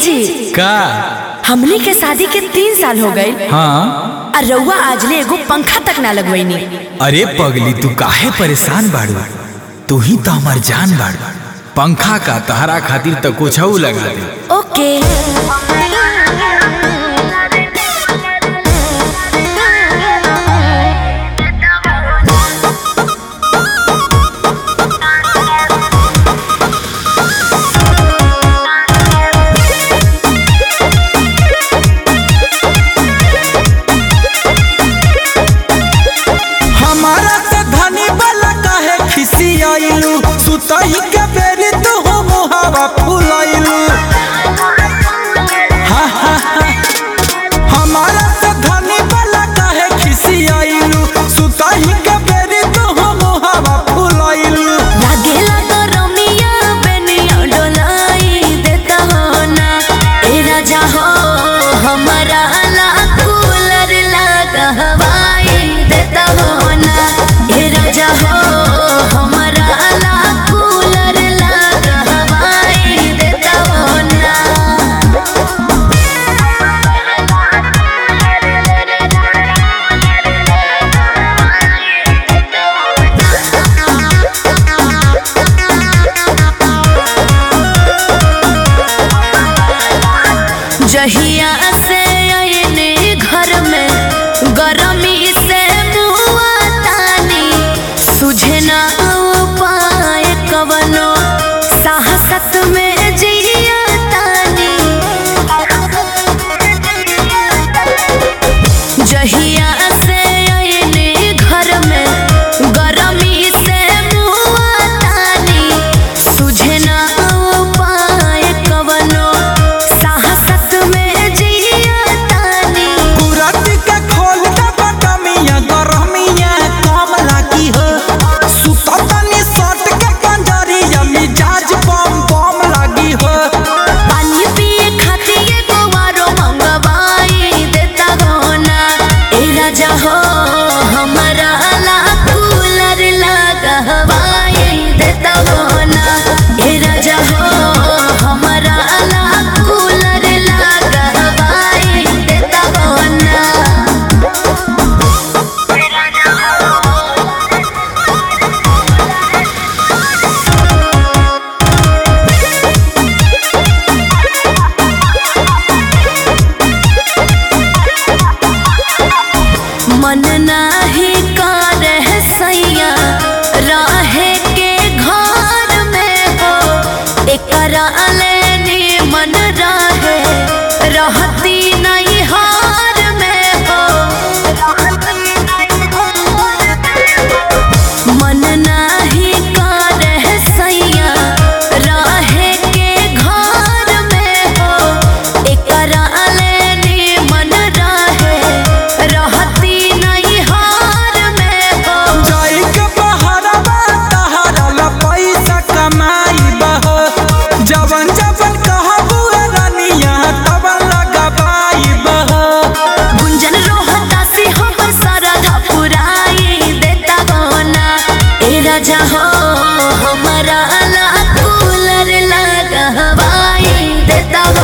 जी का हमनी के शादी के तीन साल हो गए हाँ और रउआ आजले एगो पंखा तक ना लगवैनी अरे पगली तू काहे परेशान बाड़ू तू ही तो हमार जान बाड़ू पंखा का तहरा खातिर तो कुछ लगा दे ओके हमारा से धनी वाला काहे खिसियाइलू सुतई के बेरी तू हो मुहावा फुलाइलू हा, हा, हा। हमारा से धनी वाला काहे खिसियाइलू सुतई के बेरी तू हो मुहावा फुलाइलू लागेला तो रमिया बेनिया डोलाई देता हो ना ए राजा हो हमारा ला कूलर लगा हवाई देता हो ना ए राजा हो हमारा ला कूलर लगा हवाई देता हो ना जहिया से आयने घर में गरमी से मुआ तानी सुझे ना उपाय कवनो साहसत में जिया तानी जहिया से आयने घर में गरमी से मुआ तानी सुझे ना उपाय कवनो साहसत में जिया तानी कुरत के खोल दे बटमिया गरमिया कम लागी हो सुततनी सट के पंजरिया मिजाज बम बम लागी हो पानी पिए खातिर एगो आरो मंगवाई देता हो ना ए राजा हो हमारा ला कूलर लगा हवाई देता हो ना ए राजा हो हमारा ला कूलर लगा हवाई देता हो ना मन नाही करे सैया राहे के घर में हो एकरा लेनी मन रहे रहती नहीं हार में हो मन नाही करे सैया राहे के घर में हो एकरा लेनी मन रहे रहती नहीं हार में हो जाई के बहरवा तहरा ला पैसा कमाई बह जवन जवन कहबू रानिया तब लगाबाई बह गुंजन रोहता से हम सरधा पुराई देता हो ना ए राजा हो हमारा ला कूलर लगा हवाई देता हो